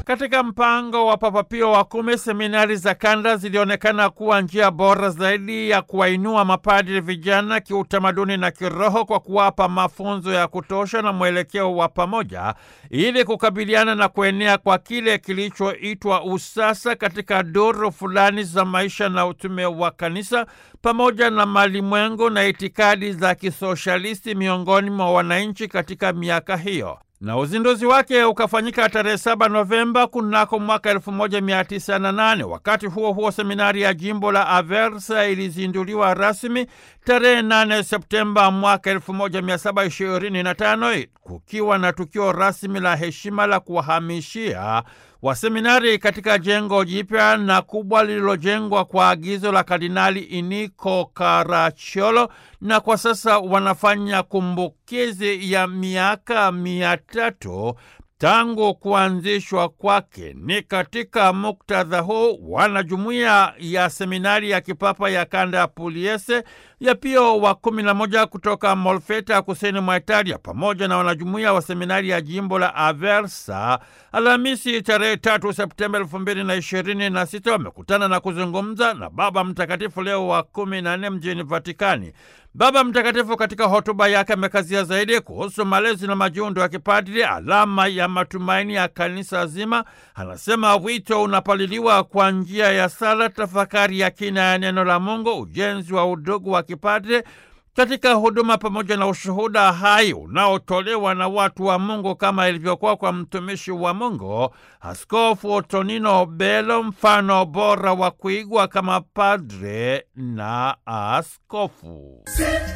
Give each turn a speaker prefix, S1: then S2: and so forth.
S1: Katika mpango wa Papa Pio wa kumi, seminari za kanda zilionekana kuwa njia bora zaidi ya kuwainua mapadri vijana kiutamaduni na kiroho kwa kuwapa mafunzo ya kutosha na mwelekeo wa pamoja ili kukabiliana na kuenea kwa kile kilichoitwa usasa katika duru fulani za maisha na utume wa kanisa pamoja na malimwengu na itikadi za kisoshalisti miongoni mwa wananchi katika miaka hiyo na uzinduzi wake ukafanyika tarehe 7 Novemba kunako mwaka 1908. Wakati huo huo, seminari ya jimbo la Aversa ilizinduliwa rasmi tarehe 8 Septemba mwaka 1725 kukiwa na tukio rasmi la heshima la kuwahamishia waseminari katika jengo jipya na kubwa lililojengwa kwa agizo la Kardinali Iniko Caracciolo, na kwa sasa wanafanya kumbukizi ya miaka mia tatu tangu kuanzishwa kwake. Ni katika muktadha huu wanajumuiya ya seminari ya kipapa ya kanda ya Puliese ya Pio wa kumi na moja kutoka Molfeta kusini mwa Italia pamoja na wanajumuiya wa seminari ya jimbo la Aversa Alhamisi tarehe tatu Septemba elfu mbili na ishirini na sita wamekutana na kuzungumza na Baba Mtakatifu Leo wa kumi na nne mjini Vatikani. Baba Mtakatifu katika hotuba yake amekazia zaidi kuhusu malezi na majiundo ya kipadri, alama ya matumaini ya kanisa zima. Anasema wito unapaliliwa kwa njia ya sala, tafakari ya kina ya neno la Mungu, ujenzi wa udugu wa kipadri katika huduma pamoja na ushuhuda hai unaotolewa na watu wa Mungu kama ilivyokuwa kwa mtumishi wa Mungu Askofu Tonino Belo, mfano bora wa kuigwa kama padre na askofu.